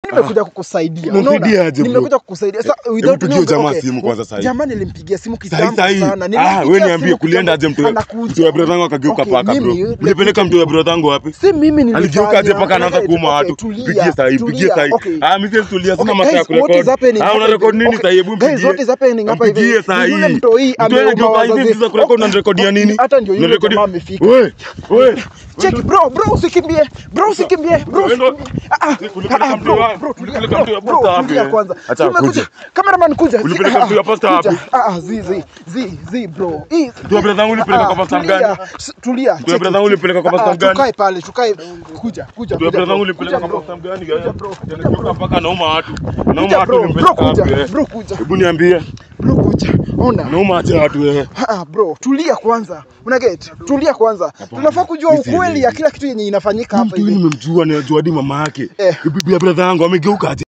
nimekuja kukusaidia. Unasaidia Unaona? aje, bro? Nimekuja kukusaidia. Sasa Hebu without pigie knowing- jamaa okay, simu kwanza sahi. Jamaa nilimpigia simu Sahi kitambo sahi. sana. Ah, Nilimpigia wewe niambie simu kulienda aje kitambo, mtu anakuja. mtu wa brother wangu akageuka Okay, paka bro. mimi- Ulipeleka mtu wa brother wangu wapi? Si mimi nilifanya. Aligeuka aje mpaka anaanza Okay, kuuma okay, watu. tulia, Pigie sahi, pigie tulia, sahi. okay. Ah, mimi sasa tulia sina Okay, masaa ya guys, what is kurekodi. happening Ah, hapa una hivi? record nini Okay, sasa? Hebu guys, mpigie. what is happening hapa hivi? Mpigie sahi. Yule mtoi Mtoi ameuma anageuka hivi wazazi. sasa kurekodi Okay, unarekodia nini? hata ndio yule Unarekodi- jamaa amefika. Wewe, wewe. Check bro, bro usikimbie. Bro usikimbie. Bro. Wewe ndo- usikimbie. Ah, ah, Ulipeleka ah, mtu bro, wa- bro, tulia, ulipeleka mtu wa bro, pasta bro, wapi, tulia eh? kwanza. Acha Tumekuja. akuje. Cameraman kuja. Ulipeleka Ah, mtu wa pasta kuja. wapi? Ah, ah, zi zi zi zi bro. Hii- Mtu wa brother wangu ulipeleka Ah, kwa pasta tulia, mgani? s- Tulia. Mtu wa brother wangu ulipeleka kwa pasta Ah, mgani? Tukae pale, tukae. Kuja, kuja. Ndio kuja, brother wangu bro. ulipeleka Kuja, kwa bro. pasta mgani? Kuja, bro. Anageuka mpaka anauma watu. Anauma Kuja, watu bro. ulimpeleka Bro, kuja. wapi, eh? Bro, kuja. Hebu niambie. Bro kuja. Ona. Anauma aje watu wewe? Ah, bro, tulia kwanza. Una get? Tulia kwanza. Tunafaa kujua Hizi ukweli hizi. ya kila kitu yenye inafanyika Huyu hapa mtu huyu hivi. nimemjua ninajua hadi mama yake. Eh. Bibi ya brother yangu amegeuka aje?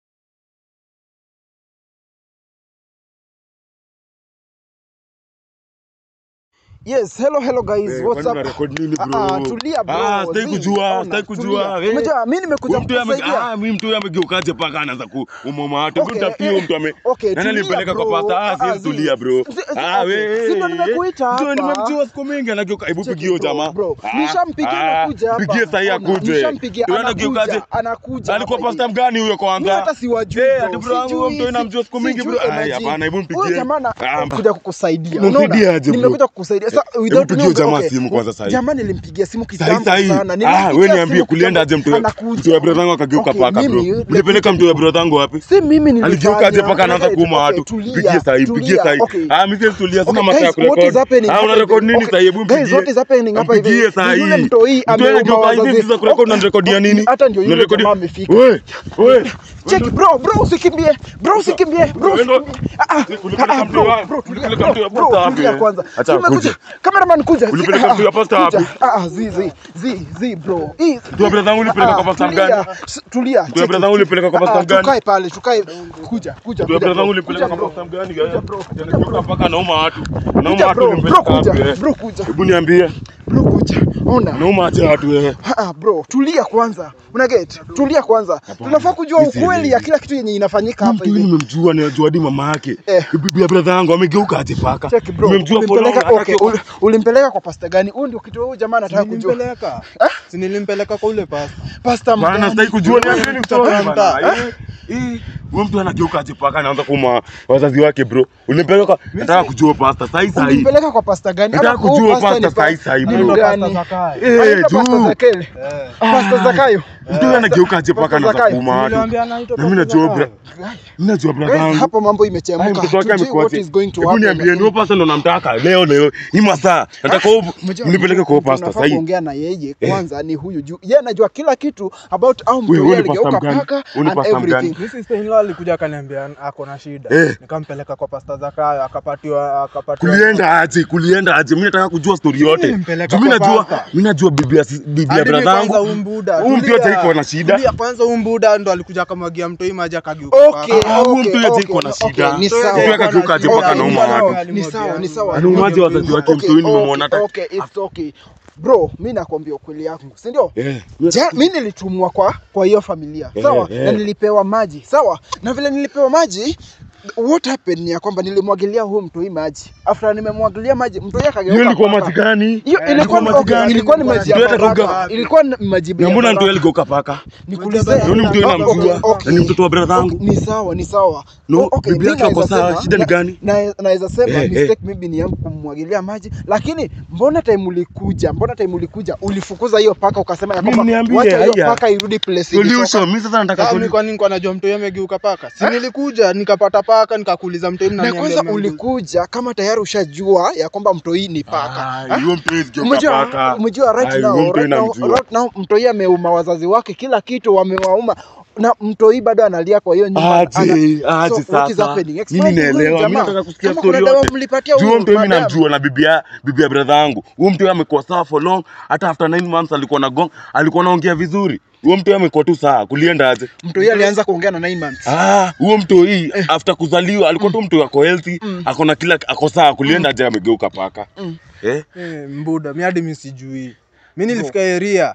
Yes, hello hello guys. Eh, What's kwani up? unarecord nini Ah, bro? ah, tulia bro. Ah, sitaki Zii, kujua, ona, sitaki tulia. kujua. Eh. Unajua mimi nimekuja Huyu mtu ame- kukusaidia. ah, mimi mtu huyu amegeukaje paka anaanza kuumoma watu. Okay, Hebu tafutie eh, huyu mtu ame. okay, Nani tulia, alimpeleka kwa bro. pasta? Ah, Ah, siwezi zi- tulia bro. zi- zi- Ah, okay. wewe. Si ndo nimekuita Ndio hapa. nimemjua siku mingi anageuka. Hebu Cheki, pigie huyo bro, jamaa. bro. Ah, Nishampigia ah, anakuja hapa. Pigie sahi Ona, akuje. nishampigia, Ndio anageukaje? anakuja, anakuja Alikuwa hapa pasta hivi. mgani huyo Mimi kwanza? hata siwajui. Eh, bro. ati bro wangu Sijui, huyo mtu si- namjua siku mingi sijui, bro. Ai, imagine. hapana, hebu mpigie. Huyo jamaa na- Ah, kuja kukusaidia. Unamsaidia Unaona? aje, bro? Nimekuja kukusaidia. Sasa Hebu without pigie knowing- jamaa okay, simu kwanza sahi. Jamaa nilimpigia simu Sahi kitambo sahi. sana. Ah, Nilimpigia wewe niambie simu kulienda aje kitambo, mtu anakuja. mtu wa brother wangu akageuka Okay, paka bro. mimi- Ulipeleka mtu wa brother wangu wapi? Si mimi nilifanya. Aligeuka aje mpaka anaanza Okay, kuuma okay, watu. tulia, Pigie sahi, pigie tulia, sahi. okay. Ah, mimi siwezi tulia sina Okay, masaa ya guys, what is kurekodi. happening Ah, hapa una hivi? record nini Okay, sasa? Hebu guys, mpigie. what is happening hapa hivi? Mpigie sahi. Yule mtoi Mtoi ameuma anageuka hivi wazazi. sasa kurekodi unarekodia nini? Hata ndio yule Unarekodi- jamaa amefika. Wewe, wewe. Check bro, bro usikimbie. Bro usikimbie. Bro. Wewe ndo- usikimbie. Ah, ah, Ulipeleka ah, mtu bro, wa- bro, tulia, ulipeleka mtu wa bro, pasta bro, wapi, tulia eh? kwanza. Acha Tumekuja. akuje. Cameraman kuja. Ulipeleka Ah, mtu wa pasta kuja. wapi? Ah, ah, zi zi zi zi bro. Hii- Mtu wa brother wangu ulipeleka Ah, kwa pasta tulia, mgani? s- Tulia. Mtu wa brother wangu ulipeleka kwa pasta Ah, mgani? Tukae pale, tukae. Kuja, kuja. Ndio kuja, brother wangu bro. ulipeleka Kuja, kwa bro. pasta mgani? Kuja, bro. Anageuka mpaka anauma watu. Anauma Kuja, watu bro. ulimpeleka Bro, kuja. wapi, eh? Bro, kuja. Hebu niambie. Bro kuja. Ona. Anauma aje watu wewe? Ah, bro, tulia kwanza. Una get? Tulia kwanza. Tunafaa kujua Hizi ukweli hizi. ya kila kitu yenye inafanyika Huyu hapa mtu huyu hivi. nimemjua ninajua hadi mama yake. Eh. Bibi ya brother yangu amegeuka aje paka? Check bro. Nimemjua for long, Ulimpeleka hataki okay, uli- ulimpeleka kwa pasta gani? Huyu ndio kitu huyu jamaa anataka kujua. Nilimpeleka. Si nilimpeleka kwa ule pasta. Pasta Bana mgani? sitaki kujua ni nini mtoto Mtaa. bana. Eh, eh, Huyo mtu anageuka aje paka anaanza kuuma wazazi wake bro. Ulimpeleka nataka kujua pasta sahi sahi. Ulimpeleka kwa pasta gani? Nataka Ama huyu kujua pasta pasta ni pa- sahi sahi, ni bro. Anaitwa gani? Pasta Zakayo. Eh, Anaitwa Pasta juu. Zakele. Eh. Pasta Zakayo. Mtu huyu anageuka aje paka Pasta anaanza Zakayo. kuuma watu. Niliwaambia anaitwa Na mimi Pasta najua Zakayo. bra. Mimi najua brother Guys, wangu. hapo mambo Ai, imechemka. mtoto wake Tujui what amekuaje? is going to Hebu happen. niambie ni huyo pasta ndo namtaka leo leo. Hii masaa nataka huyo Mjua, mnipeleke kwa huyo pasta tunafaa sahi. kuongea na yeye kwanza ni huyu juu yeye anajua kila kitu about au mtu Wewe, yeye wewe ni pasta aligeuka mgani? paka Wewe ni and pasta mgani? everything. Mi sister in law alikuja akaniambia ako na shida. Eh. Nikampeleka kwa Pasta Zakayo akapatiwa akapatiwa. Kulienda aje? Kulienda aje? Mimi nataka kujua story yote. nilimpeleka Mimi kwa najua, pasta. mimi najua bibi ya si- bibi ya Hadi brother kwanza yangu. huyu mbuda. Huyu mtu tulia. yote iko na shida. Tulia, kwanza huyu mbuda ndo alikuja akamwagia mtoi maji akageuka. Okay, Ah, huyu okay, mtu yote okay, iko na okay, shida. ni Mtu sawa. yote Mtu iko na akageuka aje shida. mpaka anauma Alimwagia, watu. alimwagia. Ni sawa, ni sawa. Anaumaje wazazi wake mtu huyu nimemwona hata. okay, it's okay. Bro, mi nakwambia ukweli yangu, si ndio? Eh. Ja, mi nilitumwa kwa kwa hiyo familia Eh, sawa, eh. na nilipewa maji sawa, na vile nilipewa maji what happened ni ya kwamba nilimwagilia huyu mtoi maji, after nimemwagilia maji mtoi akageuka. Hiyo ilikuwa paka. maji gani? Hiyo Eh, ilikuwa ilikuwa maji okay, gani? ilikuwa ni maji ya Ndio hata baraka, kuga- ilikuwa ni maji Na ya mbona mtu baraka. aligeuka paka? Nikuulize, Huyu ni mtu yule okay, namjua. okay. Na ni mtoto wa brother yangu. Okay, ni sawa ni sawa No, O- okay, bibi mi yake ako naweza sawa, sema- shida ni na- gani? na- naweza sema Eh, mistake eh. maybe ni yangu kumwagilia maji lakini mbona time ulikuja mbona time ulikuja ulifukuza hiyo paka ukasema ya Mimi kwamba niambie, wacha hiyo haya. paka irudi place ilitoka. Solution, mimi sasa nataka Sasa mimi solution. kwa nini kwa najua mtoi amegeuka paka? Si nilikuja nikapata paka nikakuuliza mtoi na mnaniambia kwanza mmegeuka. ulikuja kama tayari ushajua ya kwamba mtoi ni paka Ah, Ha? hiyo mtu hawezi geuka Umejua, paka. umejua right Ai, now, huyo mtu right now, namjua. right now mtoi ameuma wazazi wake kila kitu wamewauma na mtoi bado analia kwa hiyo nyumba Aje, ana- aje So, what is sasa. happening? Mimi Explain to huyu naelewa, mimi jamaa. nataka kusikia Kama story kuna dawa yote. mlipatia Juu huyu mtu mimi madam. namjua na bibi ya bibi ya brother yangu. Huyo mtu amekuwa sawa for long, hata after 9 months alikuwa na gong, alikuwa anaongea vizuri. Huyo mtu amekuwa tu sawa, kulienda aje? mtoi alianza kuongea na 9 months Ah, huyo mtu hii after kuzaliwa alikuwa tu mtu ako healthy, ako na kila ako sawa, kulienda aje amegeuka paka. Eh? Eh, mbuda mi hadi mi sijui mi nilifika eria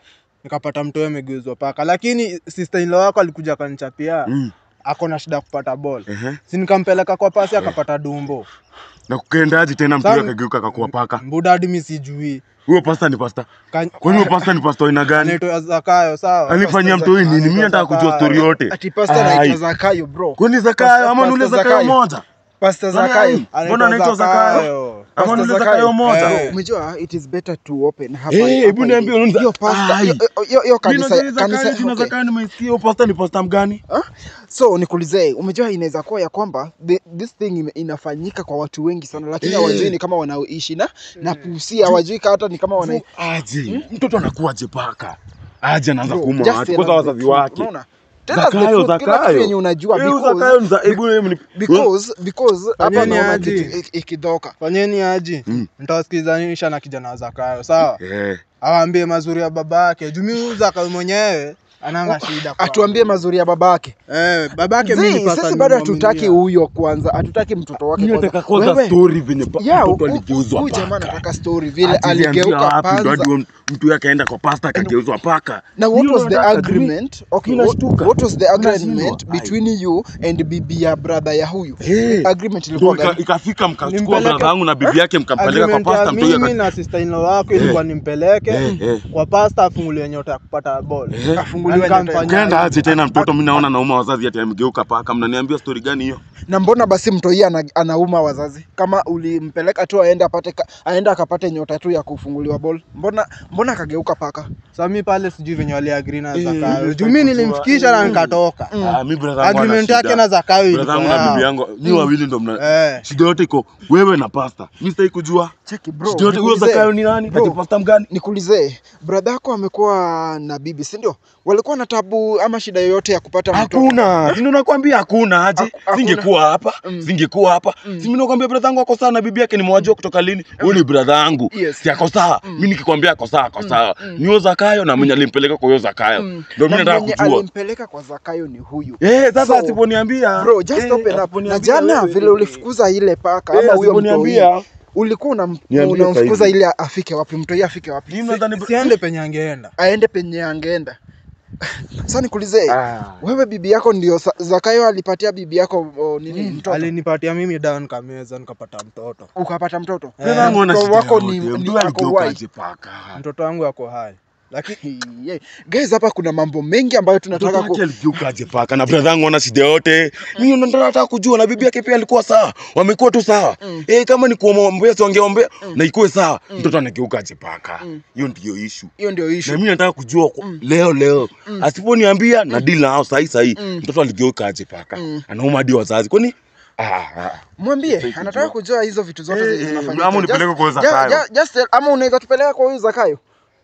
nikapata mtoe amegeuzwa paka lakini sister in law wako alikuja akanichapia Mm. ako na shida ya kupata ball Ehe. si nikampeleka kwa pasi akapata dumbo Na kukaendaje tena mtu Sasa- akageuka akakuwa paka? mbuda hadi mi sijui Huyo pasta ni pasta. Ka- Kwani huyo pasta ni pasta aina gani? anaitwa Zakayo sawa Alifanyia mtu huyu nini? Mimi nataka kujua story yote. Ati pasta Ai. anaitwa Zakayo bro. Kwani Zakayo ama ni ule Pasta Zakayo Zakayo. moja? Pasta Nani Zakayo. ai? Mbona anaitwa Zakayo? Ama Pasta ni ule Zakayo. Zakayo moja? Eh. Umejua it is better to open hapa. Eh, hapa hebu hivi. niambie, unaniza- Hiyo pasta, Ai. hiyo- hiyo- hiyo Mimi kanisa najua Zakayo, kanisa jina okay. Zakayo nimeisikia. Huyo pasta ni pasta mgani? Ah? So nikuulize, umejua inaweza kuwa ya kwamba the, this thing ime- inafanyika kwa watu wengi sana, lakini Eh. hawajui ni kama wanaoishi na na pusia, hawajui ka hata ni kama wana Aje. Mtoto anakuwaje paka? Aje anaanza Bro, kuuma just watu tell kwanza us the wazazi truth, wake. unaona? Tell us the Zakayo, truth, kila kitu Zakayo. yenye unajua Eh, huyu because Zakayo ni za- hebu hebu ni- because because hapa Fanyeni naona aje. kitu ik- ikidhoka. fanyeni aji Mm. nitawasikizanisha na kijana wa Zakayo sawa Eh. awaambie mazuri ya baba yake juu mimi Zakayo mwenyewe ananga shida kwa- Atuambie mazuri ya babake. eh babake mimi Zii, pasta sisi bado nimemwaminia. hatutaki huyo kwanza, hatutaki mtoto wake Mimi kwanza. nataka kwanza Wewe, story venye pa- ya, mtoto hu- aligeuzwa huyu jamaa paka. anataka story vile Ati aliambiwa aligeuka wapi ndo hadi panza. huyo mtu yake aenda kwa pasta akageuzwa paka. Now what Mimi was the nataka- agreement? Okay, mimi what, nashtuka. what was the agreement Nashindwa. between you and bibi ya brother ya huyu? Eh. Agreement Ndio ilikuwa ika- gani? ikafika mkachukua Nimpeleke- brother yangu na bibi yake mkampeleka kwa Agreement ya pasta mtu mimi yake. na sister in law wako ilikuwa nimpeleke Eh, eh. kwa pasta afungulie nyota ya kupata ball Eh. Afunguliwe Na nyota ya- nikamfanyia Kaenda hivyo. aje tena mtoto mimi naona nauma wazazi ati amegeuka paka. Mnaniambia story gani hiyo? Na mbona basi mtoi ana, anauma wazazi? Kama ulimpeleka tu aende apate ka- aende akapate nyota tu ya kufunguliwa ball. Mbona mbona akageuka paka? Sasa mi pale sijui venye waliagree na Eh, Zakayo eh, juu mi kujua. nilimfikisha na Mm. nikatoka Ah, mimi brother yangu ana agreement yake shida. na Zakayo Brother ilikuwa yangu na bibi yao. yangu ni wawili ndo mna Eh. shida yote iko wewe na pasta. Mimi sitaki kujua. Cheki bro. Shida yote huyo nikuulize. Zakayo ni nani? Bro. Ati pasta mgani? Nikuulize, brother yako amekuwa na bibi, si ndio? Walikuwa na tabu ama shida yoyote ya kupata mtoto? Hakuna. Si ndio nakwambia hakuna aje. Haku- hakuna. Singekuwa hapa. Mm. Singekuwa hapa. Mm. Si mimi nakwambia brother yangu ako sawa na bibi yake nimewajua kutoka lini? Huyu ni brother yangu. Yes. Si ako sawa. Mm. Mimi nikikwambia ako sawa, ako sawa. Mm. Ni huyo Zakayo na mwenye alimpeleka kwa huyo Zakayo. Mm. Ndio mimi Na nataka mwenye kujua. alimpeleka kwa Zakayo ni huyu. Eh, sasa So, asiponiambia. Bro, just Eh, open up. Na asiponiambia jana wewe. vile ulifukuza ile paka Eh, ama huyo mtoi, asiponiambia. ulikuwa unam- Niambie unamfukuza sasa hivi. ili afike wapi? Mtoi afike wapi? Mimi nadhani siende penye angeenda Aende penye angeenda. Sasa nikuulize, Ah. wewe bibi yako ndio Sa- Zakayo alipatia bibi yako o, nini mtoto? alinipatia mimi dawa nikameza nikapata mtoto Ukapata mtoto? Eh, Brother wangu ana mtoto shida wako yote. ni, ni Mtu ako aligeuka wai. aje paka. mtoto wangu ako hai lakini Yeah. Guys, hapa kuna mambo mengi ambayo tunataka Mtoto ku... wake aligeuka aje paka na brother yangu ana shida yote. Mimi ndo nataka kujua na bibi yake pia alikuwa sawa. Wamekuwa tu sawa. Mm. Eh, kama ni kuombea songeombea Mm. na ikuwe sawa. Mm. Mtoto anageuka aje paka. Mm. Hiyo ndio issue. hiyo ndio Na issue. mimi nataka kujua kwa- Mm. leo leo. Mm. Asiponiambia na deal nao sahi sahi. Mm. Mtoto aligeuka aje paka. Mm. Anauma hadi wazazi. Kwani ah, ah. Mwambie Sitaki anataka kujua. kujua hizo vitu zote Eh, zenye eh, zinafanyika. ama unipeleke Just- kwa huyo ju- Zakayo. ju- just tell- ama unaweza tupeleka kwa huyu Zakayo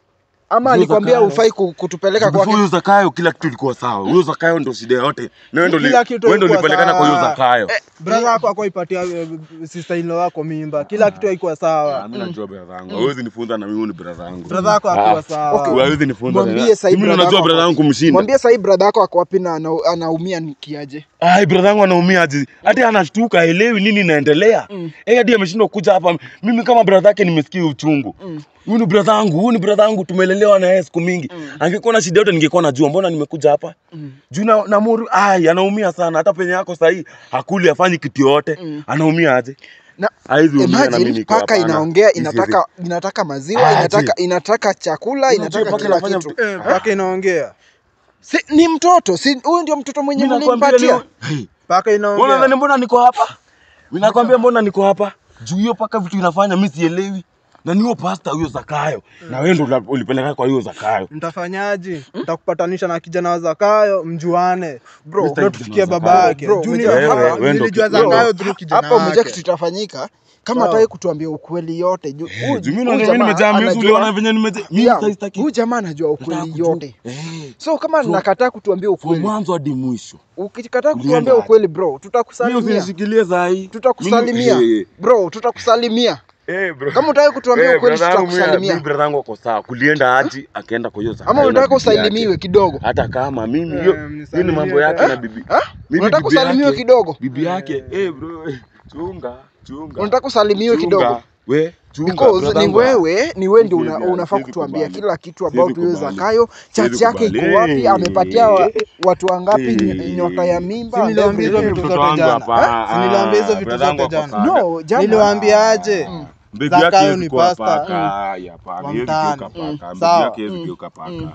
ama Huyo alikwambia Zakayo. ufai ku- kutupeleka Before kwake. huyo Zakayo kila kitu ilikuwa sawa. Huyo Zakayo ndo shida yote. Na wewe ndo li- Kila kitu wewe ndo ilikuwa ulipelekana kwa huyo sawa. Zakayo. brother yako akoipatia sister in law wako mimba kila kitu haikuwa Ah, sawa mimi najua brother yangu. Hawezi nifunza na mimi ni brother yangu. brother yako Ah, hakuwa sawa okay. Hawezi nifunza. Mwambie sahi Mimi brother najua yako brother yangu kumshinda. Mwambie sahii brother yako ako wapi na ana- anaumia ni kiaje? Ai, brother yangu anaumia aje. Hata anashtuka haelewi nini inaendelea. Mm. Eh, hadi ameshindwa kuja hapa. Mimi kama brother yake nimesikia uchungu. Mm. Huyu ni brother yangu, huyu ni brother yangu tumelelewa na yeye siku mingi. Mm. Angekuwa na shida yote ningekuwa najua mbona nimekuja hapa. Mm. Juu na, na Muru, ai anaumia sana. Hata penye yako sahi hakuli afanyi kitu yote. Mm. Anaumia aje? Na Haizi umia na mimi imagine niko paka hapana. inaongea, This is inataka inataka maziwa, Aje. inataka inataka chakula, Unajua inataka paka kila inafanya kitu. mtu- Eh, paka inaongea Si, ni mtoto, si huyu ndio mtoto mwenye Mimi nakwambia mlimpatia. leo. Hey, paka Mbona inaongea nadhani mbona niko hapa? Mimi nakwambia mbona niko hapa? Juu hiyo paka vitu inafanya mimi sielewi. Na niyo pasta huyo Zakayo. Na wewe ndo ula- ulipeleka kwa hiyo Zakayo. mtafanyaje nitakupatanisha na kijana wa Zakayo mjuane Bro, Mr. ndio tufikie Kijana wa baba Zakayo. yake Bro, Juu umejua nilijua- hapa- wewe ndo nilijua kijana. Zakayo through kijana hapa umejua wake. kitu itafanyika kama Sawa. hataki kutuambia ukweli yote. Juu huyu- Juu mimi huyu na mimi jamaa nimejaa mimi anajua- uliona venye nimejaa. Mimi Yeah, sasa sitaki. huyu jamaa anajua Nataka ukweli kujua. yote. Eh. So kama So- nakataa kutuambia Kwa ukweli, mwanzo hadi mwisho. ukikataa Ulienda kutuambia aje? ukweli bro, Mimi tutakusalimia. usinishikilie saa hii. Tutakusalimia. Mimi- Bro, tutakusalimia. Eh, bro. Kama utaki kutuambia Eh, ukweli brother yangu mimi- tutakusalimia. mimi brother yangu ako sawa. Kulienda aji akaenda kwa hiyo Zakayo. Ama na unataka bibi yake. usalimiwe kidogo? Hata kama mimi Eh, hiyo hiyo ni mnisalimie mambo yake eh? na bibi. Ha? Mimi Unataka bibi usalimiwe yake- kidogo? Bibi yake, eh bro, eh, chunga, chunga. Unataka usalimiwe Chunga. kidogo? We, Chunga, because brother ni wangu. wewe ni wewe ndio una, Siwezi- unafaa siwezi kutuambia kubali. kila kitu Siwezi about huyo kubali. Zakayo Siwezi chachi yake iko kubali. wapi amepatia wa, Eh. watu wangapi Eh. ny- nyota ya mimba Si niliwaambia hizo everything. vitu Mtoto zote wangu jana. hapa, Si niliwaambia hizo ah, vitu brother zote wangu jana. hapa sana. no jana Niliwaambia aje? Mm. Bibi Zakayo yake hawezi ni kuwa pasta. paka. Ai, hapana, Wa hawezi mtaani. geuka Mm. paka. Bibi Sawa. yake hawezi Mm. geuka paka. Mm.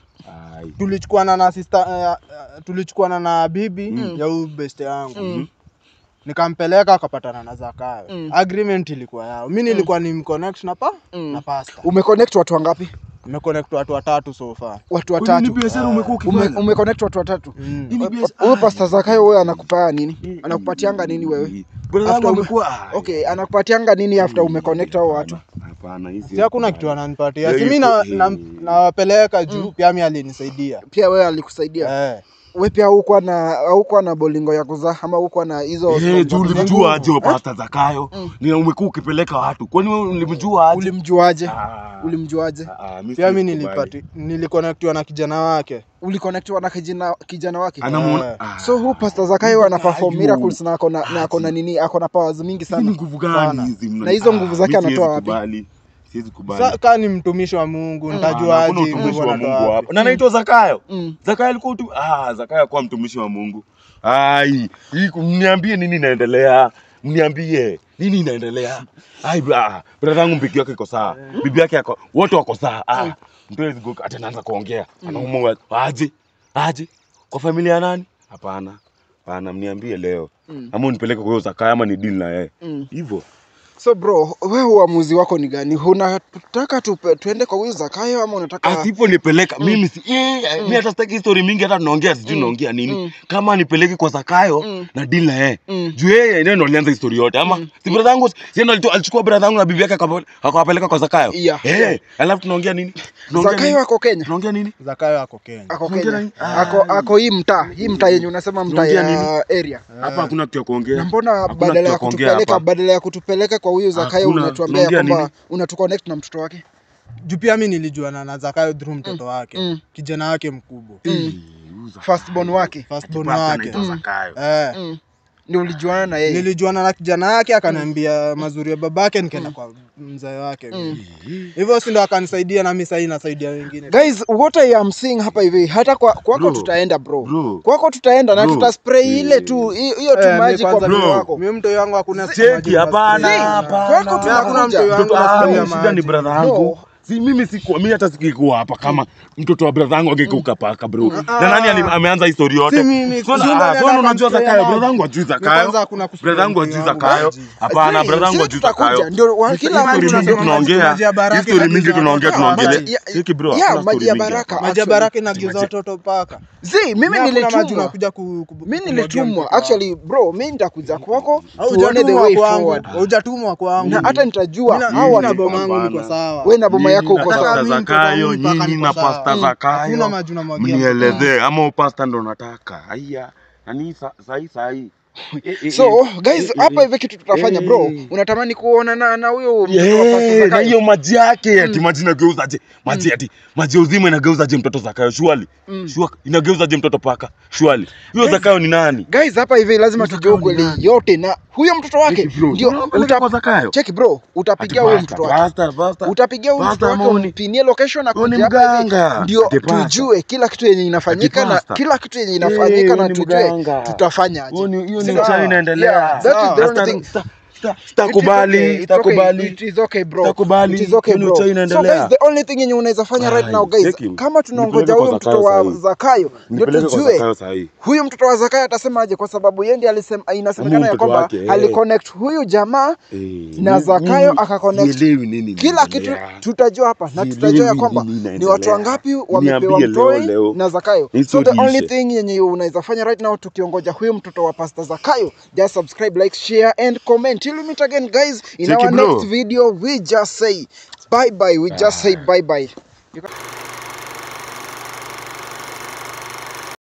Ai. tulichukuana na sister uh, tulichukuana na bibi Mm. ya huyu best yangu Mm. nikampeleka akapatana na Zakayo Mm. agreement ilikuwa yao mi nilikuwa ni mconnect na pa Mm. na pasta umeconnect watu wangapi nimeconnect watu watatu so far watu Kwani ni watatu biashara umekuwa Ume, ukifanya? umeconnect watu watatu Mm. Hii ni biashara- huyo pasta Zakayo wewe anakupea nini anakupatianga nini wewe Brother wangu After ume- amekuwa- Ai. okay anakupatianga nini after umeconnect hao watu Hapana, hii si hakuna kitu kubali. ananipatia Yeah, si mi iko- na- eh. na- nawapeleka juu pia mi alinisaidia pia wewe alikusaidia Eh. we pia haukuwa na haukuwa na bolingo ya kuzaa ama haukuwa na hizo Eh, sperm za juu kuzaa? ulimjua aje wa pasta Zakayo? Ni umekuwa ukipeleka watu. Kwani wewe ulimjua aje? ulimjuaje Ah. ulimjuaje Ah, ah, mi pia mi siwezi kubali. nilipati nilikonektiwa na kijana wake uliconnectiwa na kijana, kijana wake Anamuona. Eh. Ah. so huu pasta Zakayo ana perform Ayu. miracles na akona na akona nini akona powers mingi Hizi ni sana nguvu gani Sana. hizi mna- Na hizo nguvu Ah, zake mi siwezi anatoa wapi? kubali. Siwezi kubali. sa kaa ni mtumishi wa mungu Ah, ntajua hakuna aje utumishi nguvu wa anatoa Mungu wapi. hapa. Na anaitwa Zakayo. mm. Zakayo alikuwa utu... ah, Zakayo alikuwa mtumishi wa Mungu. Ai, hii ku- mniambie nini inaendelea? Mniambie nini inaendelea? Ai, bra, brother yangu bibi yake iko sawa. Bibi yake ako wote wako sawa. Ah, mtu hawezi go hata anaanza kuongea. Anaumwa aje? Aje? Kwa familia ya nani? Hapana. Hapana, mniambie leo. Mm. Ama unipeleke kwa huyo Zakayo ama ni deal na yeye. Mm. Hivyo. so bro wewe uamuzi wako ni gani unataka tupe, tuende kwa huyu Zakayo ama unataka asiponipeleka mimi si eh, mi hata sitaki story mingi hata tunaongea sijui naongea nini Mm. kama nipeleke kwa Zakayo Mm. na deal na yeye Mm. juu yeye ndio ndo alianza histori yote ama si brother yangu si ndo alitu- alichukua brother yangu na bibi yake akawa- akawapeleka kwa Zakayo Yeah. eh alafu tunaongea nini Tunaongea Zakayo nini? ako Kenya tunaongea nini zakayo ako kenya ako Tunaongea Kenya nini? ako ako hii mtaa hii mtaa yenye unasema mtaa Tunaongea ya area hapa hakuna kitu ya na kuongea mbona Hakuna badala kitu ya ya kuongea kutupeleka hapa. badala ya kutupeleka kwa huyu Zakayo Hakuna, unatuambia ya tunaongea kwamba nini? unatuconnect na mtoto wake juu pia mi nilijuana na zakayo through mtoto wake Mm. kijana wake mkubwa Eh, huyu Zakayo. firstborn wake firstborn Kipasta wake anaitwa Zakayo. eh. mm. ndio ulijuana na yeye nilijuana na kijana yake akaniambia mazuri ya babake nikaenda kwa mzee wake hivyo si ndo akanisaidia nami sahii nasaidia wengine guys what I am seeing hapa hivi hata kwa kwako Bro. tutaenda bro, Bro. kwako tutaenda na Bro. tutaspray ile Eh. tu hi- hiyo tu Eh, mi maji kwa kwanza mwili bro. wako mi mto yangu hakuna Cheki, hapana, Zii, hapana. kwako Mi hakuna tunakuja. mtu yangu Mtoto nasikia wangu maji. shida ni brother yangu. No. Si mimi sikuwa mimi hata sikikuwa hapa kama mtoto wa brother yangu angekuka paka bro. Na nani ali- ameanza histori yote? Si mimi, Sio si na- nani ah, sio anataka unajua kuspray Zakayo, maji? brother yangu ajui kwanza Zakayo. hakuna kuspray Brother yangu mtu ajui yangu Zakayo. maji. Hapana, Zii, brother yangu sisi ajui tutakuja, Zakayo. ndio wa- Sisi kila story mtu mingi tunasema tunaongea. maji ya baraka Hii story mingi inageuza tunaongea watoto. tunaongelea. Maji ya- Cheki bro. yeah, hakuna maji story ya mingi baraka. hapa. maji ya Actually, baraka inageuza maji- watoto paka Zi, mimi Mi hakuna maji nilitumwa unakuja ku- ku- mi kumwagia nilitumwa mtoto actually bro mi nitakuja kwako wako. tuone the Haujatumwa way kwangu, forward haujatumwa kwangu na hata nitajua Mina- hao mimi na watu boma yangu Hapana. niko sawa we na boma yako Nyinyi uko na sawa Nataka pasta mimi Zakayo, mtoto wangu mpaka nyinyi niko na sawa. pasta Mm. Zakayo. Hakuna maji unamwagia Mnielezee ama upasta ndo nataka. Aya. Nani sa- sahi sahi. Eh, eh, so eh. guys Eh, hapa eh. hivi kitu tutafanya bro Eh. unatamani kuona na na huyo mtoto wa Pastor Yeah, na Zakayo? hiyo maji yake ati maji inageuzaje maji ati maji ya uzima inageuzaje mtoto Zakayo shwali Mm. Shwa- inageuzaje mtoto paka shwali huyo Zakayo ni nani guys hapa hivi lazima Huyo tujue Zakayo ni ukweli nani? yote na huyo mtoto wake Cheki bro, ndio unapeleka kwa uta, Zakayo cheki bro Ati utapigia huyo basta, mtoto wake basta, basta. utapigia huyo Basta mtoto wake ama uni- umpinie location na Huyo ni kuja hapa hivi mganga. ndio Ati basta. tujue kila kitu yenye inafanyika Ati na basta. kila kitu yenye Eh, inafanyika huyo na ni tujue mganga. tutafanya aje Huyo ni- hiyo ni Sawa. mchana inaendelea. Yeah, that is the Sawa. only Sita- thing. sita- sita- It is okay, Sitakubali, it sitakubali. is okay bro. Sitakubali. It is okay Hiyo ni bro. uchawi So inaendelea. guys, the only thing yenye unaweza fanya right Ai, now guys, cheki. kama tunaongoja Nipeleke huyo kwa mtoto wa Zakayo sahi. Zakayo ndio Nipeleke kwa tujue Zakayo sahi. huyu mtoto wa Zakayo atasemaje, kwa sababu yeye ndiye alisema, inasemekana Ama ya mtoto kwamba wake, eh. aliconnect huyu jamaa Eh, na mimi- Zakayo mimi akaconnect. sielewi nini kila kitu inaendelea. tutajua hapa na Sielewi tutajua ya kwamba nini ni inaendelea. watu wangapi wamepewa Niambie leo, mtoi leo. na Zakayo. So History the only ishe. thing yenye unaweza fanya right now tukiongoja huyu mtoto wa Pastor Zakayo, just subscribe, like, share and comment. Till we meet again guys in Cheki our bro. next video, we just say bye bye. We just say bye bye. You can-